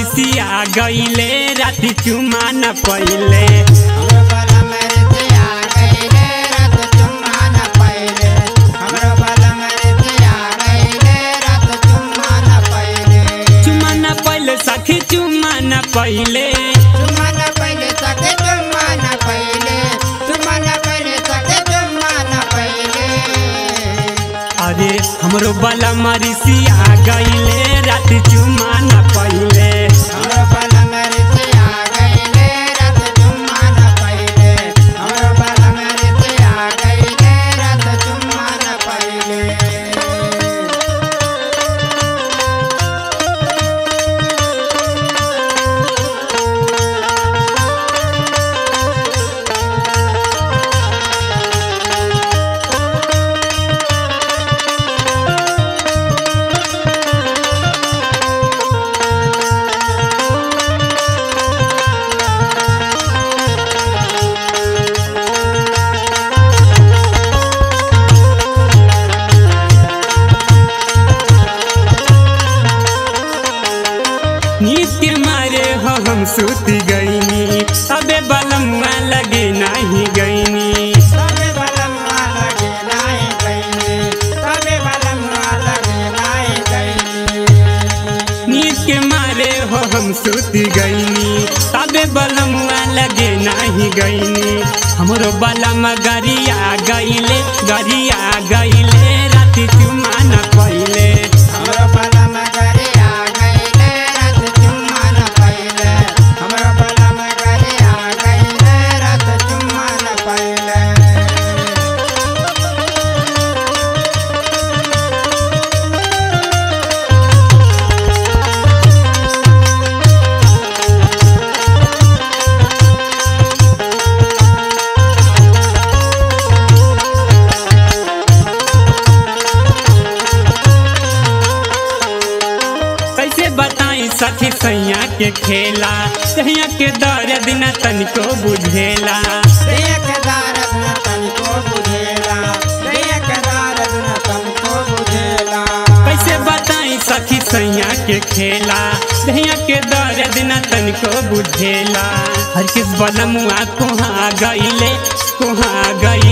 रिसिया गईले राति चुमा न पहिले हमरो बाला मेरे से आ गईले रात चुम्मा न पहिले हमरो बाला मेरे से आ गईले रात चुम्मा न पहिले चुमा न पहिले सखी चुमा न पहिले चुम्मा न पहिले सके चुम्मा न पहिले चुम्मा न पहिले सके चुम्मा न पहिले अरे हमरो बला रिसिया गईले राति चुमा न पहिले हमरो बाला मेरे से आ गईले रात चुम्मा न पहिले हमरो बाला मेरे से आ गईले रात चुम्मा न पहिले नींद के मारे हो हम सुत गईनी अबे बलमुआ लगे नहीं गईनी सबे बलमुआ लगे नाई गईनी सबे बलमुआ लगे नाई गईनी नींद के मारे हो हम सुत गईनी अबे बलमुआ लगे नहीं गईनी हमरो बलम गरिया गईले गरिया गईले राति चुमा न पहिले हमरो बलम घरे आ गईले रात चुम्मा न पहिले हमरो बलम घरे आ गईले रात चुम्मा न पहिले कैसे बताई सखी सैया के खेला सैया के दर्द न तनिको बुझेला देख दारद न तनिको बुझेला देख दारद न तनिको बुझेला कैसे बताई सखी सैया के खेला सैया के दर्द न तनिको बुझेला हर किस बलमुआ कोहा गईले कोहा गईले